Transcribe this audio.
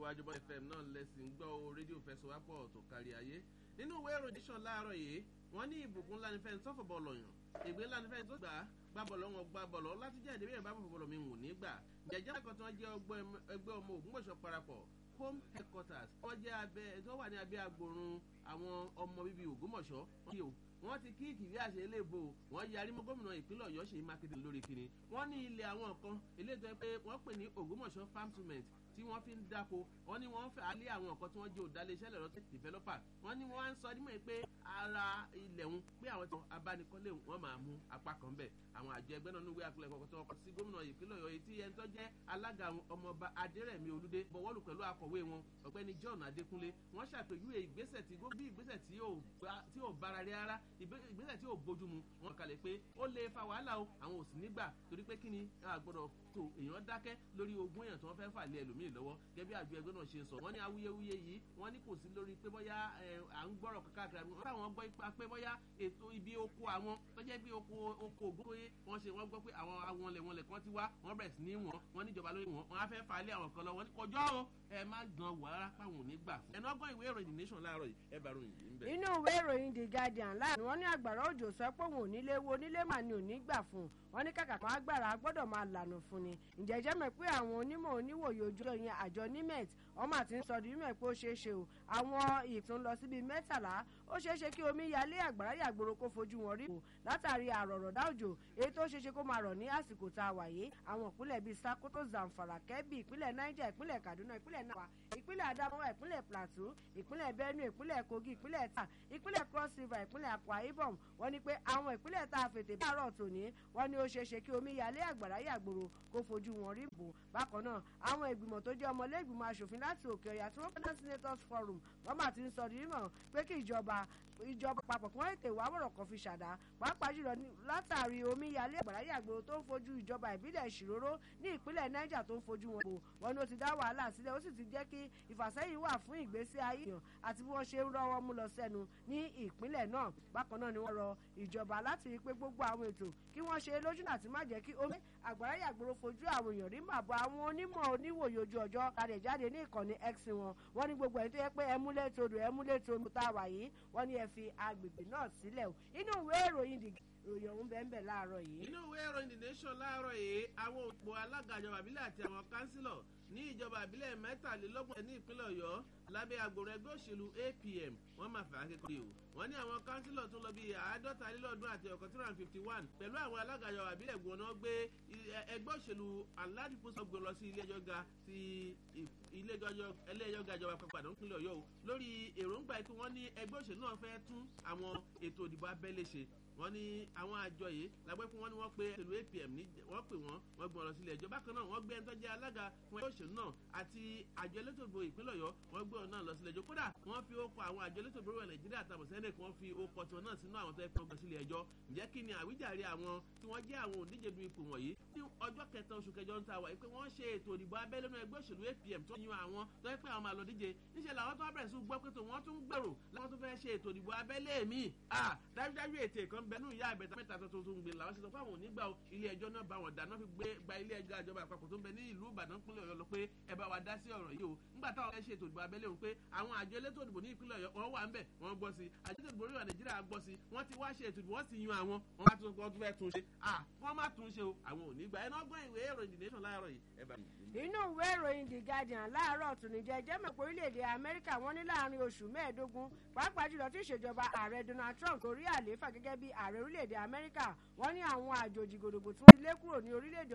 tẹ̀síwájú bọ́ fm náà lẹ́sìn gbọ́ o rédíò fẹsọ̀wápọ̀ tó kárí ayé nínú ìwé ìròyìn nation láàárọ̀ yìí wọ́n ní ìbùkún ńlá ní fẹ́ni tó fọ̀bọ̀ lọ̀yàn ègbé ńlá ní fẹ́ni tó gbà á gbà bọ̀lọ̀ wọn gbà bọ̀lọ̀ láti jẹ́ ìdíbí ìbá bọ̀lọ̀ mi wù ní gbà jẹjẹ́ ẹ̀kọ́ tí wọ́n jẹ́ ẹgbẹ́ ọmọ ògúnmọ̀ṣọ́ parapọ̀ home headquarters wọ́n jẹ́ abẹ́ tó wà ní abẹ́ agbòrun àwọn ọmọ bíbí ògúnmọ̀ṣọ́ wọ́n ti kí ìkìlí àṣẹ eléèbó wọ́n yarí mọ́ gómìnà ìpínlẹ̀ ọ̀yọ́ ṣèyí mákindé lórí kiri wọ́n ní ilẹ̀ àwọn kan eléètò pé wọ́n pè ní ògúnmọ̀ṣọ́ farm cement tí wọ́n fi ń dáko wọ́n ní wọ́n fẹ́ alẹ́ àwọn nǹkan tí wọ́n jẹ́ òdálẹ́sẹ̀ lọ́rọ́ tech developer wọ́n ní wọ́n á ń sọ nímọ̀ pé ara ilẹ̀ ń pé àwọn tí abánikọ́lé wọn máa mú apá kan bẹ̀ àwọn àjọ ẹgbẹ́ náà níwèé àpilẹ̀ kọ̀ọ̀kan tó kọ́ sí gómìnà ìpínlẹ̀ ọ̀yọ́ tí ẹni tó jẹ́ alága ọmọọba adérẹ̀mí olúdé bọ̀wọ́lù pẹ̀lú akọ̀wé wọn ọ̀gbẹ́ni john adékúnlé wọ́n ṣàpèjúwe ìgbésẹ̀ tí bí ìgbésẹ̀ tí ò bára rí rárá ìgbésẹ̀ tí ò bójú mu wọn kalẹ̀ pé ó lè fa wàhálà o àwọn ò sì nígbà torí pé kí ni àgbọ̀dọ̀ tó èèyàn dákẹ́ lórí ogún èèyàn tí wọ́n fẹ́ fà lé ẹlòmíì lọ́wọ́ gẹ́gẹ́ bí àjọ ẹgbẹ́ náà ṣe sọ wọ́n ní awuyewuye yìí wọ́n ní kò sí lórí pé bóyá à ń gbọ́rọ̀ káàkiri àwọn táwọn gbọ́ ipa pé bóyá ètò ibi oko àwọn tó jẹ́ bí oko oko ògbóye wọ́n ṣe wọ́n gbọ́ pé àwọn àwọn lẹ̀ wọ́n lẹ̀ kan ti wá wọ́n bẹ̀rẹ̀ sí ní wọ́n wọ́n níjọba lórí wọn wọ́n á fẹ́ fà lé àwọn kan lọ wọ́n ní kọjọ́ o ẹ má gan wàrà páwọn ò ní gbà fún. ẹnu ọgbọ́n ìwé ìròyìn nation láàárọ̀ yìí ẹ bá ròyìn yìí ń bẹ̀. inú ìwé ìròyìn the guardian láàrin wọn ní àgbàrá òjò sọ pé òun ò nílé wo onílé mà ní ò ní gbà fún un wọn ní kàkà kan agbára gbọ́dọ̀ máa lànà fún ni ǹjẹ́ jẹ́ mọ̀ pé àwọn onímọ̀ oníwòye ojú ọyìn àjọ nimet ọmọ àti sọdún yìí mọ̀ pé ó ṣeé ṣe o àwọn ìtún lọ síbi mẹ́tàlá ó ṣeé ṣe kí omi yalé àgbàrá yàgbòrò kó fojú wọn rí o látàrí àrọ̀rọ̀dá òjò èyí tó ṣeé ṣe kó máa rọ̀ ní àsìkò tá a wà yìí àwọn ìpínlẹ̀ bíi sakoto zamfara kebbi ìpínlẹ̀ niger ìpínlẹ̀ kaduna ìpínlẹ̀ náà ìpínlẹ̀ adamawa ìpínlẹ̀ plateau ìpínlẹ̀ benue ìpínlẹ̀ kogi ìpínlẹ̀ ta ìpínlẹ̀ cross river ìpínlẹ̀ akwa ibom wọ́n ní pé àwọn ìpínlẹ̀ tá a fètè bí àárọ̀ tòní wọ́n ní ó ṣeé ṣe kí omi yalé àgbàrá yàgbòrò kó fojú wọn rí bò bákan náà àwọn ìgbìmọ̀ tó jẹ́ ọmọlẹ́gbìmọ̀ asòfin láti òkè ọ̀yà tí wọ́n pẹ́ náà senators forum wọ́n mà ti ń sọ nímọ̀ pé kí ìjọba ìjọba papọ̀ kí wọ́n ètè wá wọ̀rọ̀ kan fi ṣàdá pàápàá jùlọ látàrí omíyalé àgbàrá yàgbòrò tó ń fojú ìjọba ìbílẹ̀ ìṣìróró ní ìpínlẹ̀ niger tó ń fojú wọn bò wọn ni ó ti dá wàhálà sílẹ̀ ó sì ti jẹ́ kí ìfàsẹ́yìn wà fún ìgbésí ayé èèyàn àti bí wọ́n ṣe ń rọ́wọ́ mú lọ sẹ́nu ní ìpínlẹ̀ náà bákan náà ni wọ́n rọ ìjọba láti rí i pé gbogbo àwọn ètò kí wọ́n ṣe lójúnà àti má jẹ́ kí omi àgbàrá yàgbòrò fojú àwọn èèyàn rí màbọ̀ àwọn onímọ̀ oníwòye ojú ọjọ́ kalẹ̀ jáde ní ìkànnì x wọn wọ́n ní gbogbo ẹ̀ tó yẹ pé ẹmúlẹ̀ todò ẹmúlẹ̀ todò tá a wà yìí wọ́n ní ẹ fi agbègbè náà sílẹ̀ o inú ìwé ìròyìn dìgbà ìròyìn ọ̀hún bẹ́ẹ̀ bẹ́ẹ̀ láàárọ̀ yìí. inú ìwé ìròyìn the nation láàárọ̀ yìí àwọn òpó alága ìjọba àbílẹ̀ àti àwọn kánsílọ̀ ní ìjọba àbílẹ̀ mẹ́tàlélọ́gbọ̀n ní ìpínlẹ̀ ọ̀yọ́ lábẹ́ agbòrò ẹgbẹ́ òṣèlú apm wọ́n máa fà á kékeré o wọ́n ní àwọn kánsílọ̀ tó lọ bí àádọ́ta lélọ́ọ̀dún àti ọ̀kan tí wọ́n fifty one pẹ̀lú àwọn alága ìjọba àbílẹ̀ gbọ̀nà gbé ẹgbẹ́ òṣèlú aládìpọ̀sọ̀ gbé lọ sí ilé ẹjọ́ ga ti ilé ẹjọ́ ga ìjọba àpapọ̀ àdán ìpínlẹ̀ ọ̀yọ́ o lórí èròǹgbà tí wọ́n ní ẹgbẹ́ òṣèlú náà fẹ́ tún àwọn ètò ìdìbò abẹ́lé ṣe wọ́n ní àwọn àjọ yìí lágbẹ́ fún wọn ni wọ́n pe ìlú apm ní wọ́n pè wọ́n wọ́n gbọ́n lọ sílé ẹjọ́ bákan náà wọ́n gbé ẹni tó jẹ́ alága fún ẹgbẹ́ òṣèlú náà àti àjọ elétò ìbò ìpínlẹ̀ ọ̀yọ́ wọ́n gbé ọ̀nà lọ sílé ẹjọ́ kódà wọ́n fi okọ̀ àwọn àjọ elétò ìbò ìwẹ̀ nàìjíríà àtàwọn sẹ́nẹ̀ kí wọ́n fi okọ̀ tiwọn náà sínú àwọn tó yẹ kí wọ́n gbé sílé ẹjọ́ ǹjẹ́ kí ni àwíjàre àwọn tí wọ́n jẹ́ àwọn òǹdíje du ipò wọ̀nyí ní ọjọ́ kẹta oṣù kẹjọ ń ta wà pé wọ́n ṣe ètò ìdìbò abẹ́lé náà ẹgbẹ́ òṣèlú apm tó yan àwọn tó yẹ pé àwọn máa lọ díje níṣẹ́ làwọn tó wá bẹ̀rẹ̀ sí gbọ́ pé tó wọ́n tún gbèrò láwọn tó fẹ́ ṣe ètò ìdìbò abẹ́lé mi dájúdájú ètè kan bẹnu ìyá àbẹ̀tà mẹ́ta tó tó ń gbé làwọn ṣe sọ fún àwọn onígbà ilé ẹjọ́ náà bá wọn dáná fi gbé gba ilé ẹjọ́ àjọba àpapọ̀ tó ń bẹ ní ìlú ìbàdàn pínlẹ̀ ọ̀yọ́ lọ pé ẹ bá wa dá sí ọ̀rọ̀ yìí o nígbà táwọn fẹ́ ṣe ètò ìdìbò abẹ́lé òun pé àwọn àjọ elétò ìdìbò ní ìpínlẹ̀ ọ̀yọ́ wọn wà ń bẹ̀ wọ́n gbọ́ sí àjọ ètò ìdìbò orílẹ̀ nàìjíríà gbọ́ sí wọ́n ti wá ṣe ètò ìdìbò wọ́n sì yan àwọn wọ́n bá tún wọ́n tún fẹ́ tún ṣe à wọ́n má tún ṣe o àwọn ò ní gbà ẹnu ọgbọ́n ìwé ìròyìn the nation láàárọ̀ yìí ẹ bá mi. inú ìwé ìròyìn the guardian láàárọ̀ tùnìjẹ́ jẹ́mọ̀ pé orílẹ̀-èdè amẹ́ríkà wọ́n ní láàrin oṣù mẹ́ẹ̀ẹ́dógún pàápàá jùlọ tí ìṣèjọba ààrẹ donald trump torí àlééfà gẹ́gẹ́ bí ààrẹ orílẹ̀-èdè amẹ́ríkà wọ́n ní àwọn àjòjì gòdògbò tí wọ́n ti lé kúrò ní orílẹ̀-èdè